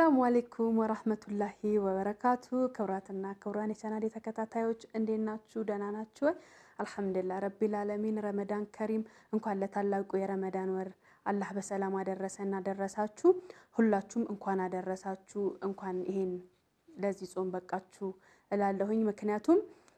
አሰላሙ አሌይኩም ወራህመቱላሂ ወበረካቱ። ክብራትና ክብራን የቻናሌ ተከታታዮች እንዴት ናችሁ? ደህና ናችሁ ወይ? አልሐምዱሊላህ ረቢል ዓለሚን። ረመዳን ከሪም። እንኳን ለታላቁ የረመዳን ወር አላህ በሰላም አደረሰና አደረሳችሁ። ሁላችሁም እንኳን አደረሳችሁ፣ እንኳን ይሄን ለዚህ ጾም በቃችሁ እላለሁኝ። ምክንያቱም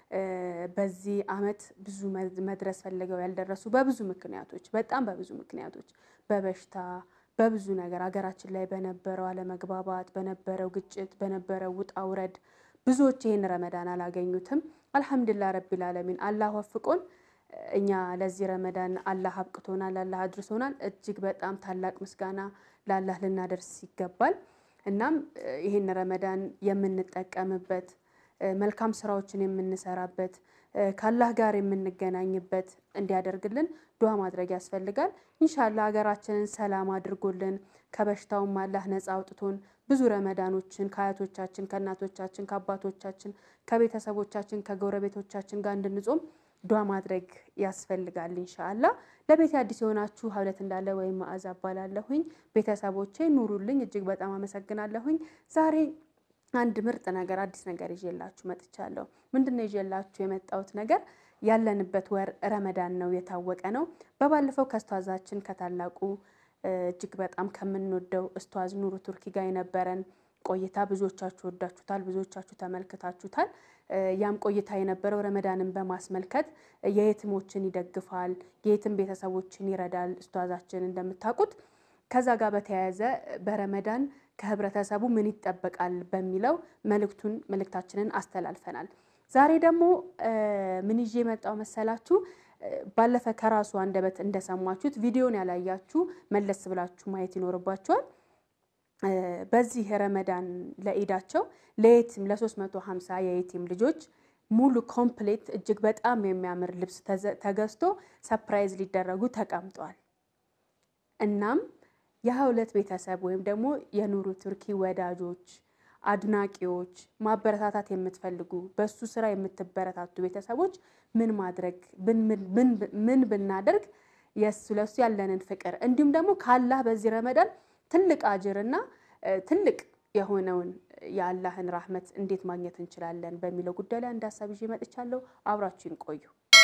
በዚህ አመት ብዙ መድረስ ፈልገው ያልደረሱ በብዙ ምክንያቶች በጣም በብዙ ምክንያቶች በበሽታ በብዙ ነገር ሀገራችን ላይ በነበረው አለመግባባት፣ በነበረው ግጭት፣ በነበረው ውጣ ውረድ ብዙዎች ይህን ረመዳን አላገኙትም። አልሐምዱሊላህ ረቢል ዓለሚን አላህ ወፍቆን እኛ ለዚህ ረመዳን አላህ አብቅቶናል፣ አላህ አድርሶናል። እጅግ በጣም ታላቅ ምስጋና ለአላህ ልናደርስ ይገባል። እናም ይህን ረመዳን የምንጠቀምበት መልካም ስራዎችን የምንሰራበት ከአላህ ጋር የምንገናኝበት እንዲያደርግልን ዱዓ ማድረግ ያስፈልጋል። ኢንሻላህ ሀገራችንን ሰላም አድርጎልን ከበሽታውም አላህ ነፃ አውጥቶን ብዙ ረመዳኖችን ከአያቶቻችን፣ ከእናቶቻችን፣ ከአባቶቻችን፣ ከቤተሰቦቻችን፣ ከጎረቤቶቻችን ጋር እንድንጾም ዱዓ ማድረግ ያስፈልጋል። ኢንሻአላህ ለቤት አዲስ የሆናችሁ ሀብለት እንዳለ ወይም መዓዛ እባላለሁኝ። ቤተሰቦቼ ኑሩልኝ፣ እጅግ በጣም አመሰግናለሁኝ። ዛሬ አንድ ምርጥ ነገር አዲስ ነገር ይዤላችሁ መጥቻለሁ። ምንድን ነው ይዤላችሁ የመጣሁት ነገር? ያለንበት ወር ረመዳን ነው፣ የታወቀ ነው። በባለፈው ከእስቷዛችን ከታላቁ እጅግ በጣም ከምንወደው እስቷዝ ኑሩ ቱርኪ ጋር የነበረን ቆይታ ብዙዎቻችሁ ወዳችሁታል፣ ብዙዎቻችሁ ተመልክታችሁታል። ያም ቆይታ የነበረው ረመዳንን በማስመልከት የየትሞችን ይደግፋል፣ የየትም ቤተሰቦችን ይረዳል እስቷዛችን እንደምታውቁት። ከዛ ጋር በተያያዘ በረመዳን ከህብረተሰቡ ምን ይጠበቃል በሚለው መልእክቱን መልእክታችንን አስተላልፈናል። ዛሬ ደግሞ ምን ይዤ የመጣው መሰላችሁ? ባለፈ ከራሱ አንደበት እንደሰማችሁት ቪዲዮን ያላያችሁ መለስ ብላችሁ ማየት ይኖርባችኋል። በዚህ ረመዳን ለኢዳቸው ለየቲም ለ350 የየቲም ልጆች ሙሉ ኮምፕሌት እጅግ በጣም የሚያምር ልብስ ተገዝቶ ሰፕራይዝ ሊደረጉ ተቀምጧል። እናም የሀያ ሁለት ቤተሰብ ወይም ደግሞ የኑሩ ቱርኪ ወዳጆች፣ አድናቂዎች፣ ማበረታታት የምትፈልጉ በሱ ስራ የምትበረታቱ ቤተሰቦች ምን ማድረግ ምን ብናደርግ የሱ ለሱ ያለንን ፍቅር እንዲሁም ደግሞ ካላህ በዚህ ረመዳን ትልቅ አጅርና ትልቅ የሆነውን የአላህን ራህመት እንዴት ማግኘት እንችላለን በሚለው ጉዳይ ላይ አንድ ሀሳብ ይዤ መጥቻለሁ። አብራችሁን ቆዩ።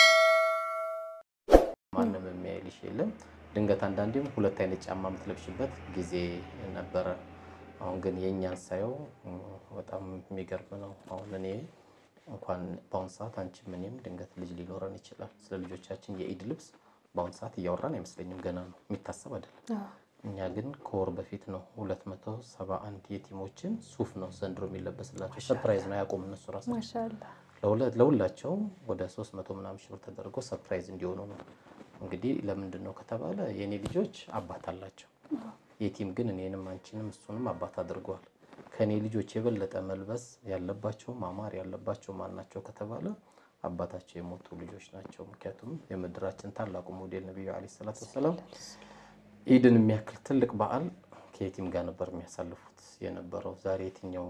ማንም የሚያይልሽ የለም። ድንገት አንዳንዴም ሁለት አይነት ጫማ የምትለብሽበት ጊዜ ነበረ። አሁን ግን የእኛን ሳየው በጣም የሚገርም ነው። አሁን እኔ እንኳን በአሁን ሰዓት አንቺም እኔም ድንገት ልጅ ሊኖረን ይችላል። ስለ ልጆቻችን የኢድ ልብስ በአሁን ሰዓት እያወራን አይመስለኝም፣ ገና ነው የሚታሰብ አይደለም። እኛ ግን ከወር በፊት ነው ሁለት መቶ ሰባ አንድ የቲሞችን ሱፍ ነው ዘንድሮ የሚለበስላቸው። ሰርፕራይዝ ነው ያቆም እነሱ ራሳቸው ለሁላቸው ወደ ሶስት መቶ ምናምን ሺህ ብር ተደርጎ ሰርፕራይዝ እንዲሆኑ ነው። እንግዲህ ለምንድን ነው ከተባለ የእኔ ልጆች አባት አላቸው። የቲም ግን እኔንም አንቺንም እሱንም አባት አድርገዋል። ከእኔ ልጆች የበለጠ መልበስ ያለባቸው ማማር ያለባቸው ማን ናቸው ከተባለ አባታቸው የሞቱ ልጆች ናቸው። ምክንያቱም የምድራችን ታላቁ ሞዴል ነቢዩ ዓለይሂ ሰላቱ ወሰላም ኢድን የሚያክል ትልቅ በዓል ከየቲም ጋር ነበር የሚያሳልፉት የነበረው። ዛሬ የትኛው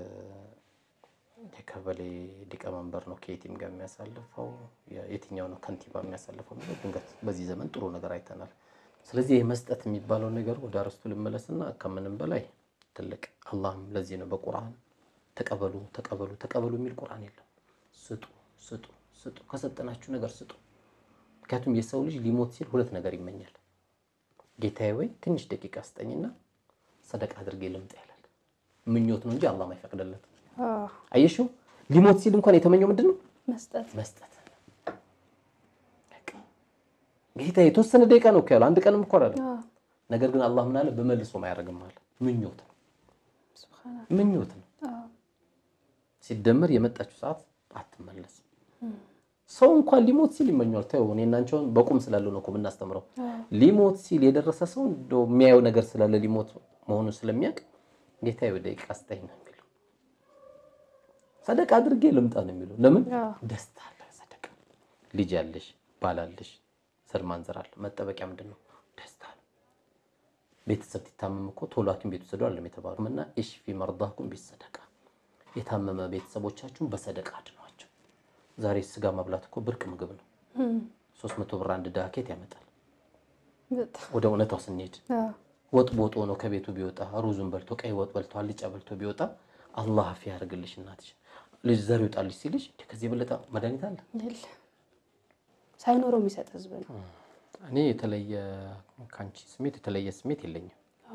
የቀበሌ ሊቀመንበር ነው ከየቲም ጋር የሚያሳልፈው? የትኛው ነው ከንቲባ የሚያሳልፈው? ድንገት በዚህ ዘመን ጥሩ ነገር አይተናል። ስለዚህ ይህ መስጠት የሚባለው ነገር ወደ አርስቱ ልመለስና ከምንም በላይ ትልቅ አላህም ለዚህ ነው በቁርአን ተቀበሉ ተቀበሉ ተቀበሉ የሚል ቁርአን የለም። ስጡ ስጡ ስጡ፣ ከሰጠናችሁ ነገር ስጡ። ምክንያቱም የሰው ልጅ ሊሞት ሲል ሁለት ነገር ይመኛል። ጌታዬ ወይ ትንሽ ደቂቃ ስጠኝና ሰደቃ አድርጌ ልምጣ ይላል። ምኞት ነው እንጂ አላህ አይፈቅድለትም። አየሽው ሊሞት ሲል እንኳን የተመኘው ምንድን ነው? መስጠት መስጠት። ጌታ የተወሰነ ደቂቃ ነው እኮ ያለው፣ አንድ ቀንም እኮ አይደለም። ነገር ግን አላህ ምን አለ? በመልሶም አያደርግም አለ። ምኞት ነው ምኞት ነው። ሲደመር የመጣችው ሰዓት አትመለስም። ሰው እንኳን ሊሞት ሲል ይመኛል። ተው እኔ እና አንቺ አሁን በቁም ስላለው ነው እኮ የምናስተምረው። ሊሞት ሲል የደረሰ ሰው እንደው የሚያየው ነገር ስላለ ሊሞት መሆኑን ስለሚያውቅ ጌታዬ ወደ ደቂቃ ስጠኝ ነው የሚለው። ሰደቃ አድርጌ ልምጣ ነው የሚለው። ለምን ደስታ አለ። ሰደቃ ልጅ ያለሽ ባል አለሽ፣ ዘር ማንዘር አለ። መጠበቂያ ምንድን ነው? ደስታ ነው። ቤተሰብ ሲታመም እኮ ቶሎ ሐኪም ቤት ውሰዱ አለም የተባሉ እና ኢሽፊ መርዳኩም ቢሰደቃ የታመመ ቤተሰቦቻችሁን በሰደቃ አድኗቸው። ዛሬ ስጋ መብላት እኮ ብርቅ ምግብ ነው። ሶስት መቶ ብር አንድ ዳኬት ያመጣል። ወደ እውነታው ስንሄድ ወጥ ቦጦ ነው ከቤቱ ቢወጣ ሩዙን በልቶ ቀይ ወጥ በልቶ አልጫ በልቶ ቢወጣ አላህ አፍ ያደርግልሽ እናትሽ ልጅ ዘር ይውጣልሽ ሲልሽ ከዚህ የበለጠ መድኃኒት አለ? የለ ሳይኖረው የሚሰጥ ህዝብ ነው። እኔ የተለየ ከአንቺ ስሜት የተለየ ስሜት የለኝም።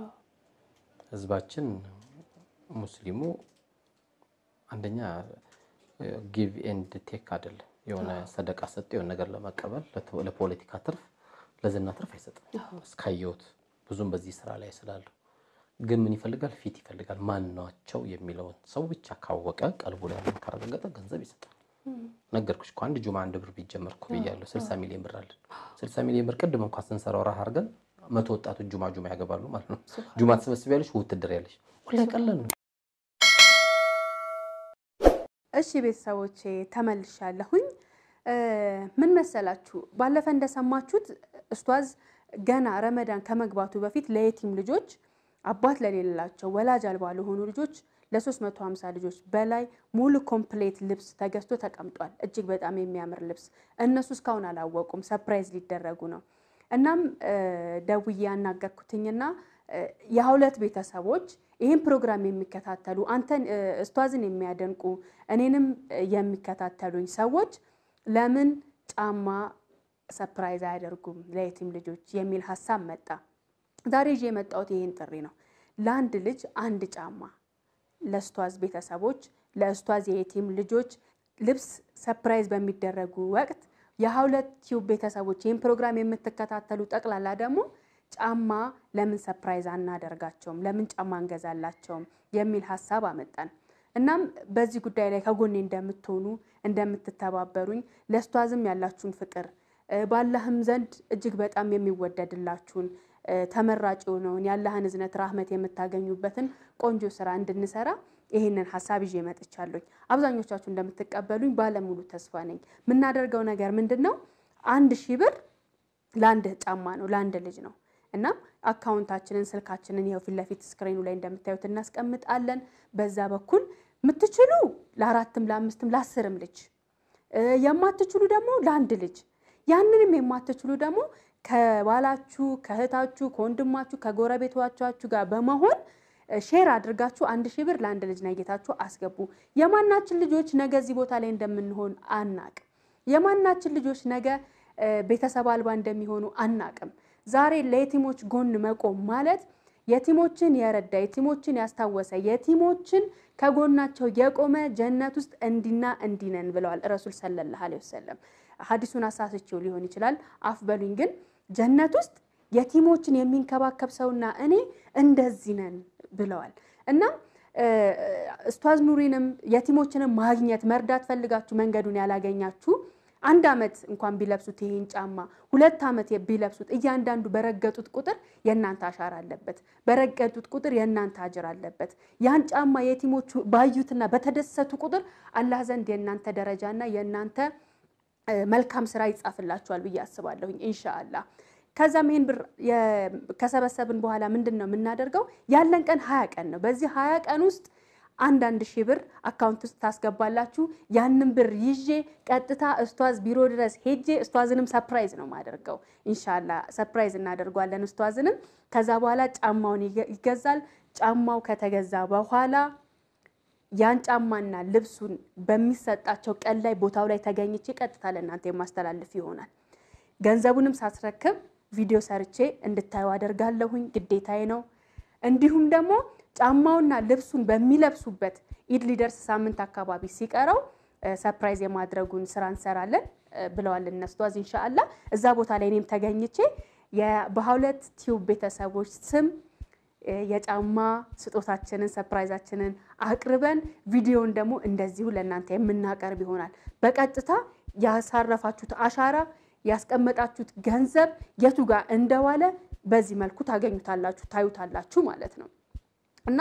ህዝባችን ሙስሊሙ አንደኛ ጊቭ ኤንድ ቴክ አይደለም። የሆነ ሰደቃ ሰጥ የሆነ ነገር ለመቀበል ለፖለቲካ ትርፍ ለዝና ትርፍ አይሰጥም። እስካየሁት ብዙም በዚህ ስራ ላይ ስላለሁ ግን ምን ይፈልጋል? ፊት ይፈልጋል። ማን ናቸው የሚለውን ሰው ብቻ ካወቀ ቀልቡ ላይ ያለውን ካረጋገጠ ገንዘብ ይሰጣል። ነገርኩሽ እኮ አንድ ጁማ አንድ ብር ቢጀመር እኮ ብያለሁ። 60 ሚሊዮን ብር አለን። 60 ሚሊዮን ብር ቅድም እንኳን ስንሰራው ራህ አድርገን መቶ ወጣቶች ጁማ ጁማ ያገባሉ ማለት ነው። ጁማ ትሰበስቢያለሽ፣ ውትድር ያለሽ ወላሂ ቀላል ነው። እሺ ቤተሰቦቼ ተመልሻለሁኝ። ምን መሰላችሁ፣ ባለፈ እንደሰማችሁት ኡስታዝ ገና ረመዳን ከመግባቱ በፊት ለየቲም ልጆች አባት ለሌላቸው ወላጅ አልባ ለሆኑ ልጆች ለ350 ልጆች በላይ ሙሉ ኮምፕሌት ልብስ ተገዝቶ ተቀምጧል። እጅግ በጣም የሚያምር ልብስ። እነሱ እስካሁን አላወቁም፣ ሰፕራይዝ ሊደረጉ ነው። እናም ደውዬ ያናገርኩትኝና የሁለት ቤተሰቦች ይህን ፕሮግራም የሚከታተሉ አንተን ኡስታዝን የሚያደንቁ እኔንም የሚከታተሉኝ ሰዎች ለምን ጫማ ሰፕራይዝ አያደርጉም ለየቲም ልጆች የሚል ሀሳብ መጣ። ዛሬ ይዤ የመጣሁት ይህን ጥሪ ነው። ለአንድ ልጅ አንድ ጫማ ለኡስታዝ ቤተሰቦች ለኡስታዝ የየቲም ልጆች ልብስ ሰፕራይዝ በሚደረጉ ወቅት የሁለት ቲዩብ ቤተሰቦች ይህን ፕሮግራም የምትከታተሉ ጠቅላላ ደግሞ ጫማ ለምን ሰፕራይዝ አናደርጋቸውም? ለምን ጫማ እንገዛላቸውም? የሚል ሀሳብ አመጣን። እናም በዚህ ጉዳይ ላይ ከጎኔ እንደምትሆኑ እንደምትተባበሩኝ ለኡስታዝም ያላችሁን ፍቅር ባላህም ዘንድ እጅግ በጣም የሚወደድላችሁን ተመራጭ የሆነውን የአላህን እዝነት ራህመት የምታገኙበትን ቆንጆ ስራ እንድንሰራ ይህንን ሀሳብ ይዤ መጥቻለሁኝ። አብዛኞቻችሁ እንደምትቀበሉኝ ባለሙሉ ተስፋ ነኝ። የምናደርገው ነገር ምንድን ነው? አንድ ሺህ ብር ለአንድ ጫማ ነው፣ ለአንድ ልጅ ነው። እናም አካውንታችንን ስልካችንን ይኸው ፊት ለፊት ስክሪኑ ላይ እንደምታዩት እናስቀምጣለን። በዛ በኩል የምትችሉ ለአራትም ለአምስትም ለአስርም ልጅ የማትችሉ ደግሞ ለአንድ ልጅ ያንንም የማትችሉ ደግሞ ከባላችሁ ከእህታችሁ ከወንድማችሁ ከጎረቤቶቻችሁ ጋር በመሆን ሼር አድርጋችሁ አንድ ሺህ ብር ለአንድ ልጅ ነጌታችሁ አስገቡ። የማናችን ልጆች ነገ እዚህ ቦታ ላይ እንደምንሆን አናቅም። የማናችን ልጆች ነገ ቤተሰብ አልባ እንደሚሆኑ አናቅም። ዛሬ ለየቲሞች ጎን መቆም ማለት የቲሞችን የረዳ የቲሞችን ያስታወሰ የቲሞችን ከጎናቸው የቆመ ጀነት ውስጥ እንዲና እንዲነን ብለዋል ረሱል ሰለላሁ ዐለይሂ ወሰለም። ሀዲሱን አሳስቼው ሊሆን ይችላል፣ አፍ በሉኝ። ግን ጀነት ውስጥ የቲሞችን የሚንከባከብ ሰውና እኔ እንደዚህ ነን ብለዋል። እና ኡስታዝ ኑሪንም የቲሞችንም ማግኘት መርዳት ፈልጋችሁ መንገዱን ያላገኛችሁ አንድ ዓመት እንኳን ቢለብሱት ይሄን ጫማ ሁለት ዓመት ቢለብሱት እያንዳንዱ በረገጡት ቁጥር የእናንተ አሻራ አለበት። በረገጡት ቁጥር የእናንተ አጅር አለበት። ያን ጫማ የቲሞቹ ባዩትና በተደሰቱ ቁጥር አላህ ዘንድ የእናንተ ደረጃና የእናንተ መልካም ስራ ይጻፍላችኋል ብዬ አስባለሁኝ ኢንሻአላህ። ከዛም ይሄን ብር ከሰበሰብን በኋላ ምንድን ነው የምናደርገው? ያለን ቀን ሀያ ቀን ነው። በዚህ ሀያ ቀን ውስጥ አንዳንድ ሺህ ብር አካውንት ውስጥ ታስገባላችሁ። ያንን ብር ይዤ ቀጥታ ኡስታዝ ቢሮ ድረስ ሄጄ ኡስታዝንም ሰፕራይዝ ነው የማደርገው። ኢንሻላ ሰፕራይዝ እናደርጓለን ኡስታዝንም። ከዛ በኋላ ጫማውን ይገዛል። ጫማው ከተገዛ በኋላ ያን ጫማና ልብሱን በሚሰጣቸው ቀን ላይ ቦታው ላይ ተገኝቼ ቀጥታ ለእናንተ የማስተላልፍ ይሆናል። ገንዘቡንም ሳስረክብ ቪዲዮ ሰርቼ እንድታዩ አደርጋለሁኝ፣ ግዴታዬ ነው። እንዲሁም ደግሞ ጫማውና ልብሱን በሚለብሱበት ኢድ ሊደርስ ሳምንት አካባቢ ሲቀረው ሰፕራይዝ የማድረጉን ስራ እንሰራለን ብለዋል እነሱ ቷዝ ኢንሻአላ። እዛ ቦታ ላይ እኔም ተገኝቼ በሁለት ቲዩብ ቤተሰቦች ስም የጫማ ስጦታችንን ሰፕራይዛችንን አቅርበን ቪዲዮን ደግሞ እንደዚሁ ለእናንተ የምናቀርብ ይሆናል። በቀጥታ ያሳረፋችሁት አሻራ ያስቀመጣችሁት ገንዘብ የቱ ጋር እንደዋለ በዚህ መልኩ ታገኙታላችሁ፣ ታዩታላችሁ ማለት ነው። እና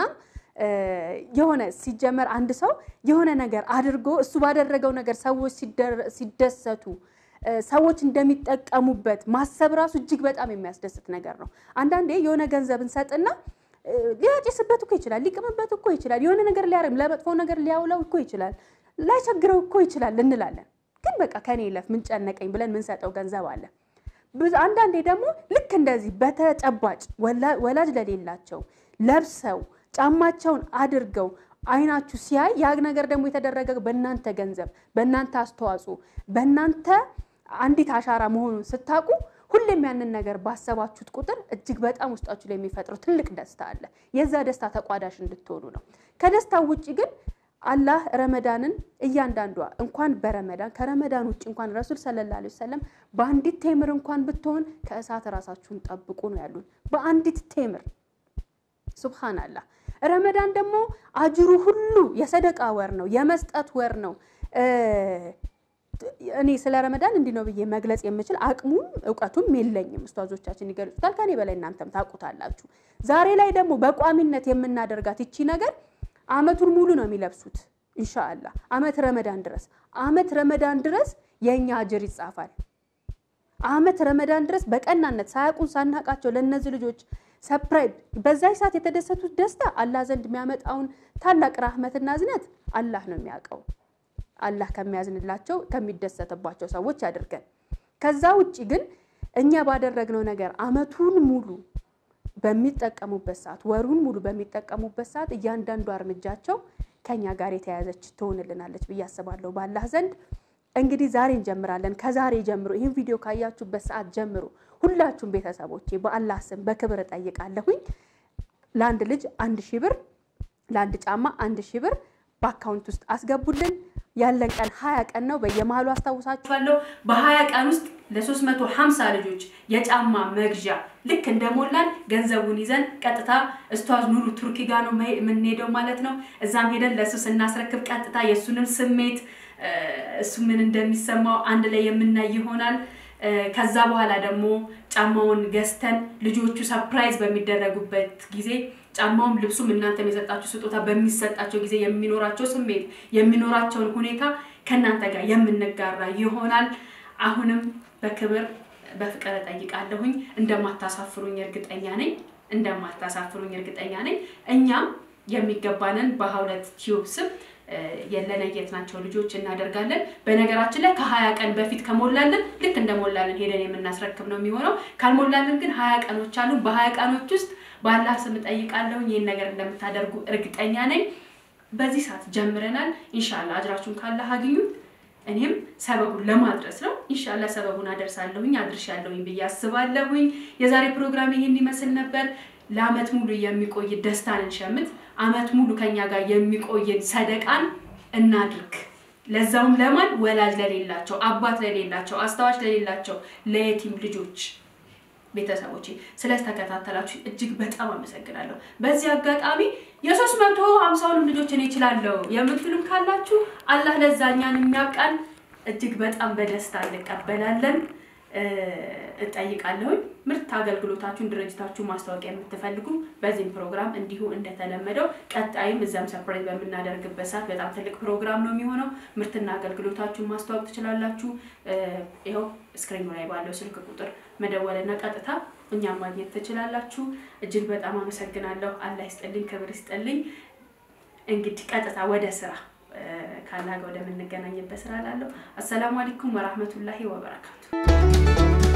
የሆነ ሲጀመር አንድ ሰው የሆነ ነገር አድርጎ እሱ ባደረገው ነገር ሰዎች ሲደሰቱ ሰዎች እንደሚጠቀሙበት ማሰብ ራሱ እጅግ በጣም የሚያስደስት ነገር ነው። አንዳንዴ የሆነ ገንዘብ እንሰጥና ሊያጭስበት እኮ ይችላል፣ ሊቅምበት እኮ ይችላል፣ የሆነ ነገር ሊያርም ለመጥፎ ነገር ሊያውለው እኮ ይችላል፣ ላይቸግረው እኮ ይችላል እንላለን። ግን በቃ ከኔ ይለፍ ምን ጨነቀኝ ብለን ምንሰጠው ገንዘብ አለ። አንዳንዴ ደግሞ ልክ እንደዚህ በተጨባጭ ወላጅ ለሌላቸው ለብሰው ጫማቸውን አድርገው አይናችሁ ሲያይ ያ ነገር ደግሞ የተደረገ በእናንተ ገንዘብ፣ በእናንተ አስተዋጽኦ፣ በእናንተ አንዲት አሻራ መሆኑን ስታውቁ ሁሌም ያንን ነገር ባሰባችሁት ቁጥር እጅግ በጣም ውስጣችሁ ላይ የሚፈጥረው ትልቅ ደስታ አለ። የዛ ደስታ ተቋዳሽ እንድትሆኑ ነው። ከደስታው ውጭ ግን አላህ ረመዳንን እያንዳንዷ እንኳን በረመዳን ከረመዳን ውጭ እንኳን ረሱል ሰለላሁ ዐለይሂ ወሰለም በአንዲት ቴምር እንኳን ብትሆን ከእሳት ራሳችሁን ጠብቁ ነው ያሉን። በአንዲት ቴምር ሱብሃናላህ። ረመዳን ደግሞ አጅሩ ሁሉ የሰደቃ ወር ነው፣ የመስጠት ወር ነው። እኔ ስለ ረመዳን እንዲህ ነው ብዬ መግለጽ የምችል አቅሙም እውቀቱም የለኝም። ኡስታዞቻችን ይገልጹታል፣ ከኔ በላይ እናንተም ታውቁታላችሁ። ዛሬ ላይ ደግሞ በቋሚነት የምናደርጋት ይቺ ነገር አመቱን ሙሉ ነው የሚለብሱት ኢንሻአላህ አመት ረመዳን ድረስ አመት ረመዳን ድረስ የእኛ አጅር ይጻፋል። አመት ረመዳን ድረስ በቀናነት ሳያውቁን ሳናቃቸው ለእነዚህ ልጆች ሰፕራይዝ በዛች ሰዓት የተደሰቱት ደስታ አላህ ዘንድ የሚያመጣውን ታላቅ ራህመትና እዝነት አላህ ነው የሚያውቀው። አላህ ከሚያዝንላቸው ከሚደሰትባቸው ሰዎች ያድርገን። ከዛ ውጭ ግን እኛ ባደረግነው ነገር አመቱን ሙሉ በሚጠቀሙበት ሰዓት ወሩን ሙሉ በሚጠቀሙበት ሰዓት እያንዳንዷ እርምጃቸው ከኛ ጋር የተያያዘች ትሆንልናለች ብዬ አስባለሁ በአላህ ዘንድ። እንግዲህ ዛሬ እንጀምራለን። ከዛሬ ጀምሮ ይህን ቪዲዮ ካያችሁበት ሰዓት ጀምሮ ሁላችሁም ቤተሰቦቼ በአላህ ስም በክብር እጠይቃለሁኝ ለአንድ ልጅ አንድ ሺህ ብር ለአንድ ጫማ አንድ ሺህ ብር በአካውንት ውስጥ አስገቡልን። ያለን ቀን ሀያ ቀን ነው። በየመሀሉ አስታውሳችኋለሁ። በሀያ ቀን ውስጥ ለሶስት መቶ ሀምሳ ልጆች የጫማ መግዣ ልክ እንደሞላን ገንዘቡን ይዘን ቀጥታ እስቷዝ ኑሩ ቱርኪ ጋር ነው የምንሄደው ማለት ነው። እዛም ሄደን ለእሱ ስናስረክብ ቀጥታ የእሱንም ስሜት እሱ ምን እንደሚሰማው አንድ ላይ የምናይ ይሆናል። ከዛ በኋላ ደግሞ ጫማውን ገዝተን ልጆቹ ሰፕራይዝ በሚደረጉበት ጊዜ ጫማውም ልብሱም እናንተም የሰጣችሁ ስጦታ በሚሰጣቸው ጊዜ የሚኖራቸው ስሜት የሚኖራቸውን ሁኔታ ከእናንተ ጋር የምንጋራ ይሆናል። አሁንም በክብር በፍቅር እጠይቃለሁኝ። እንደማታሳፍሩኝ እርግጠኛ ነኝ። እንደማታሳፍሩኝ እርግጠኛ ነኝ። እኛም የሚገባንን በሀውለት ቲዩብ ስም የለነየትናቸው ልጆች እናደርጋለን። በነገራችን ላይ ከሀያ ቀን በፊት ከሞላልን ልክ እንደሞላልን ሄደን የምናስረክብ ነው የሚሆነው። ካልሞላልን ግን ሀያ ቀኖች አሉ። በሀያ ቀኖች ውስጥ በአላህ ስም እጠይቃለሁ ይህን ነገር እንደምታደርጉ እርግጠኛ ነኝ። በዚህ ሰዓት ጀምረናል። ኢንሻላ አጅራችሁን ካላህ አግኙት። እኔም ሰበቡን ለማድረስ ነው። ኢንሻላ ሰበቡን አደርሳለሁኝ አድርሻለሁኝ ብዬ አስባለሁኝ። የዛሬ ፕሮግራም ይሄን ይመስል ነበር። ለአመት ሙሉ የሚቆይ ደስታን እንሸምት። አመት ሙሉ ከኛ ጋር የሚቆይን ሰደቃን እናድርግ። ለዛውም ለማን ወላጅ ለሌላቸው፣ አባት ለሌላቸው፣ አስታዋሽ ለሌላቸው ለየቲም ልጆች ቤተሰቦቼ ስለተከታተላችሁ እጅግ በጣም አመሰግናለሁ። በዚህ አጋጣሚ የሶስት መቶ ሀምሳውንም ልጆች እኔ እችላለሁ የምትሉም ካላችሁ አላህ ለዛኛን የሚያብቃን እጅግ በጣም በደስታ እንቀበላለን። እጠይቃለሁኝ። ምርት አገልግሎታችሁን ድርጅታችሁ ማስታወቂያ የምትፈልጉ በዚህም ፕሮግራም እንዲሁ እንደተለመደው ቀጣይም እዚያም ሰርፕራይዝ በምናደርግበት ሰዓት በጣም ትልቅ ፕሮግራም ነው የሚሆነው። ምርትና አገልግሎታችሁን ማስተዋወቅ ትችላላችሁ። ይኸው ስክሪኑ ላይ ባለው ስልክ ቁጥር መደወልና ቀጥታ እኛም ማግኘት ትችላላችሁ። እጅግ በጣም አመሰግናለሁ። አላህ ይስጥልኝ፣ ክብር ይስጥልኝ። እንግዲህ ቀጥታ ወደ ስራ ካላጋ ወደምንገናኝበት ስራ ላለሁ። አሰላሙ አለይኩም ወራህመቱላሂ ወበረካቱ።